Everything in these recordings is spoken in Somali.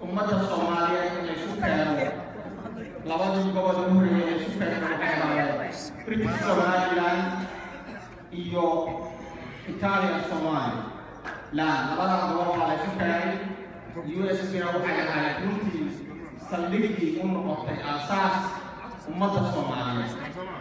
ummadda soomaaliyeed in laysu keeno labadii gobol u horeeyay laysu keeno waxay ahaayeen british somaliland iyo italian somali land labada gobol waxaa laysu keenay u s bna waxay ahayd runtii saldhigii u noqotay aasaas ummadda soomaaliyeed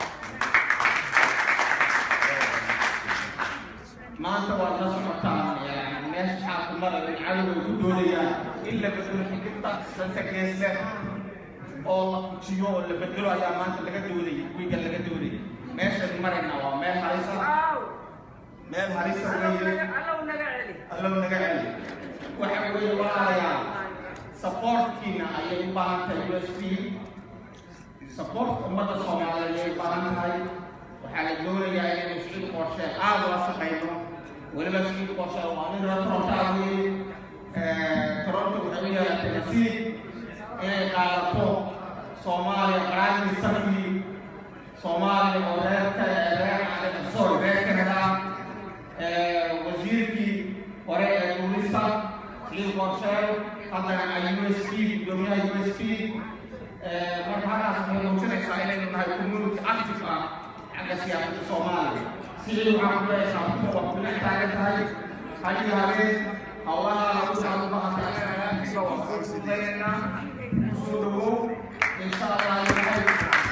maanta waad la socotaan yani meesha xaalku maraya cadoway ku doonayaan in la bedelo xigirta danta geesle oo la fujiyo oo la bedelo ayaa maanta laga doodaya wiiga laga doodaya meeshan marayna waa meel halisa meel halisa weeye allow naga celi waxa weeye walaalayaal supportkiina ayay u baahan tahay u s p supportka ummadda soomaaliyeed ayay u baahan tahay waxaa la doonayaa inaynu siciid qorshe aada ula shaqayno weliba siciid qorshe waa nin reer torontaa weeye toronto waxay u yeelatay nasiib inay qaadato soomaaliya qaraadii sarkii soomaaliya oo reerka reer sorry reer canada wasiirkii hore ee tuurista siciid qorshe haddana ay u s p gudoomiyaha u s p marka halkaas waxay muujinaysaa inaynu nahay community active ah xagga siyaasadda soomaaliya sidii waxaan ku leeyahay kuwa waa kula taagan tahay hadi habeen howlaha lagu socdo bahanta anaga soo dhawow insha allah ilahay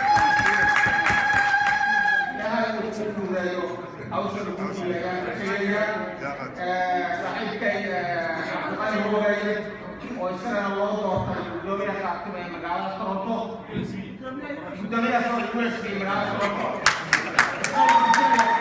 ilahay uu ku fududeeyo hawsha lagu jiilayaan rajayaya saaxiibkay cabdiqali hogaye oo isagana loo doortay gudoomiyaha qaatime ee magaalada toronto gudoomiyaha soo usb magaalada toronto